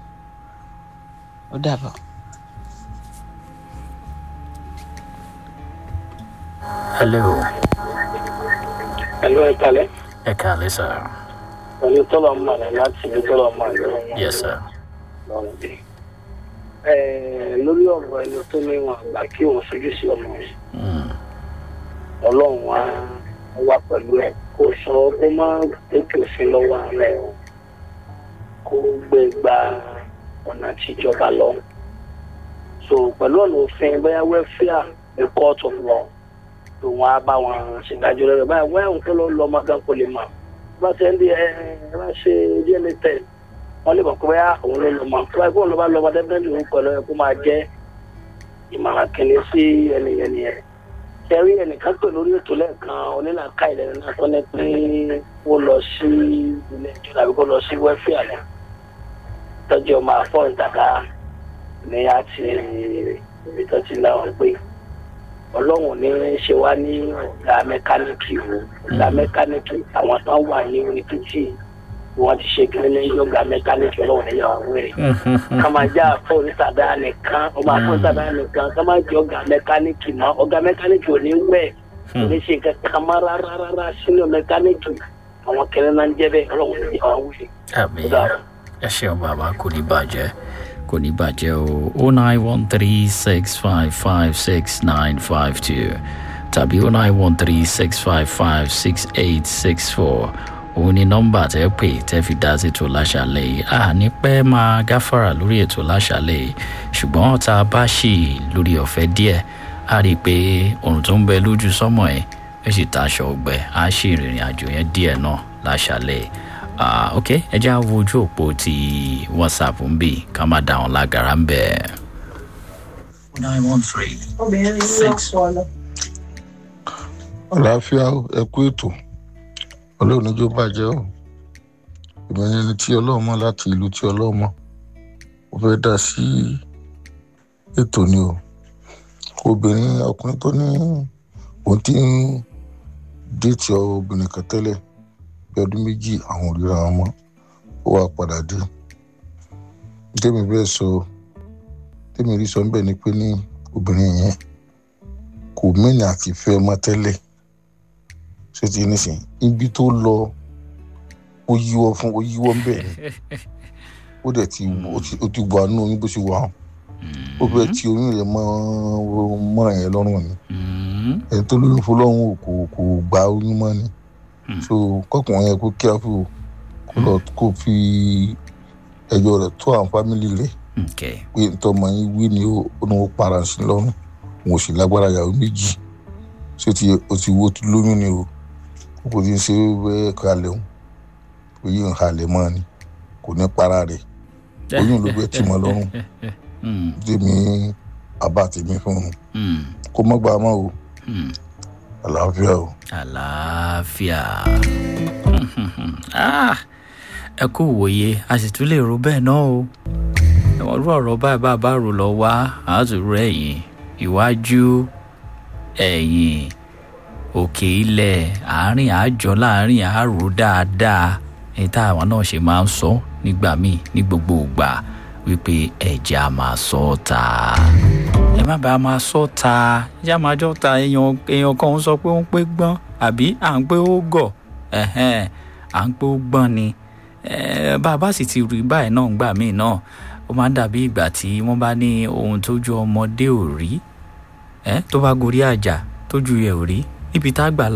ó dàbọ̀. hello Hello, ẹ kalẹ̀. ẹ kàlẹ́ sà. Pẹ̀lú tọ́lọ̀ mọ̀ ní láti ibi tọ́lọ̀ mọ̀ ní yes sir. lọ́rùn bí. Lórí ọ̀rọ̀ ẹni tó ní wọn àgbà kí òun fojú sí ọmọ rẹ̀. Ọlọ́run wa wà pẹ̀lú ẹ̀ kó sọ kó má tètè òfin lọ́wọ́ ara ẹ̀ o. kó gbé gba ọ̀nà tíjọba lọ. So pẹ̀lú ọ̀nà òfin bóyá wẹ́fíà ní court of law lòun á bá wọn ṣèdájọ́ rẹ̀ báyìí wọ́n ẹ̀hún tó lọ lọ ọmọ gan kò lè mọ̀ bá ṣe ń di ẹ ẹ bá ṣe dna test wọ́n lè mọ̀ pé bóyá òun ló lọ mọ̀ tó báyìí kóun ló bá lọ ọmọ dẹ́gbẹ́ndì òun pẹ̀lú ẹ kó máa jẹ́ ìmọ̀ràn kìíní sí ẹnìyẹn nìyẹn kẹrí ẹnìkan pè lórí ètò lẹ́ẹ̀kan onílàkà ìlẹ́nu náà tó ní pé ó lọ sí ilé ìjọba àbí kó lọ sí wẹ́fíà náà tọ́jú ọmọ àfọ̀ ìtàkà ní àti ibi tó ti láwọn pé ọlọ́run ní ṣe wá ní ọ̀gá mẹkáníìkì o ọ̀gá mẹkáníìkì àwọn tó wà ní orí títì wọ́n ti ṣe kíni ní ọ̀gá mẹkáníìkì ọlọ́run ní yàrá wẹ̀rẹ̀ ká máa já àfọ̀ onísàdá nìkan ọmọ àfọ̀ onísàdá nìkan ká máa jẹ ọ̀gá mẹkáníìkì mọ́ ọ̀gá mẹkáníìkì ò ní wẹ̀ ò ní ṣe kankan má rárá rárá sínú mẹkáníìkì àwọn kẹrin náà ń jẹ́ bẹ́ẹ̀ ọlọ́run ní yàrá wẹ̀rẹ̀. àmì ẹ ṣeun bàbá kò ní bàjẹ́ kò ní bàjẹ́ o o nine one three six five five six nine five two tàbí o nine one three six five five six eight six four òun ni nọ́mbà tẹ́ pè tẹ́ fi dá sí ètò láṣàlẹ̀ yìí a ní pẹ́ máa gáfàrà lórí ètò láṣàlẹ̀ yìí ṣùgbọ́n tá a bá ṣì lórí ọ̀fẹ́ díẹ̀ a rí i pé òrùn tó ń bẹ lójú sọ́mọ̀ ẹ̀ ẹ sì taṣọ ọgbẹ́ a ṣì rìnrìn àjò yẹn díẹ̀ náà láṣàlẹ̀ yìí ah ok ẹ jẹ́ àwọn ojú òpó ti whatsapp ń bì ká má da àwọn lágara ń bẹ̀. nine one three six. àlàáfíà ẹ kú ètò ọlọ́run níjó bàjẹ́ o ìmọ̀nyẹn ẹni tí ọlọ́run mọ̀ láti ìlú tí ọlọ́run mọ̀ ó fẹ́ dá sí ètò ni o obìnrin ọkùnrin tó ní òun ti ń déètì obìnrin kan tẹ́lẹ̀ bí ọdún méjì àwọn ò ríra wọn mọ́ ó wá padà dé tèmi bẹ́ẹ̀ sọ tèmi rí sọ ń bẹ̀ ni pé ní obìnrin yẹn kò mẹ́ni àti fẹ́ mọ́ tẹ́lẹ̀ ṣé ti nísìn ibi tó lọ ó yíwọ́ fún ó yíwọ́ ń bẹ̀ ni ó dẹ̀ ti ó ti wà nínú oyún bó ṣe wà hàn ó fẹ́ ti oyún rẹ̀ mọ́ mọ́ra yẹn lọ́rùn ni ẹni tó lóyún fún lọ́rùn kò kò gba oyún mọ́ ni so kọkùnrin yẹn kó kíáfù kó lọ kó fi ẹjọ́ rẹ̀ tó àwọn fámìlì rẹ̀ okay. pé ntọ́mọ yín wí ni ó ó ní wọ́n para sí lọ́rùn wọn ò sì lágbára yàwó méjì ṣé ti o ti wo ti lóyún ni o kókò tí ń ṣe bẹ́ẹ̀ kalẹ̀ o oyún ń halẹ̀ mọ́ ni kò ní para rẹ̀ oyún ló bẹ́ẹ̀ tì mọ́ lọ́rùn tèmi àbá tèmi fún un kó mọ́ gbà mọ́ o àlàáfíà o. àlàáfíà Ah, ẹ kú wòye a sì tún lè ro bẹ́ẹ̀ náà o ẹ̀wọ̀n rú ọ̀rọ̀ báyìí bá a bá rò lọ wá àátúrò ẹ̀yìn iwájú ẹ̀yìn òkè ilẹ̀ àárín àjọ láàárín àárò dáadáa ní táwọn náà ṣe máa ń sọ nígbà míì ní gbogbo ìgbà wípé ẹ̀jẹ̀ á máa sọ ọ́ ta ẹ má bàa máa sọ ta ẹ̀jẹ̀ á máa jọ ta èèyàn èèyàn kan ń sọ pé ó ń pé gbọ́n àbí à ń pé ó gọ̀ ẹ̀hẹ́n à ń pé ó gbọ́n ni Eh, bá a bá sì ti rí báyìí náà gbà míì náà ó máa ń dàbí ìgbà tí wọ́n bá ní ohun tójú ọmọdé ò rí ẹ tó bá gorí àjà tójú ẹ ò rí níbi tá a gbà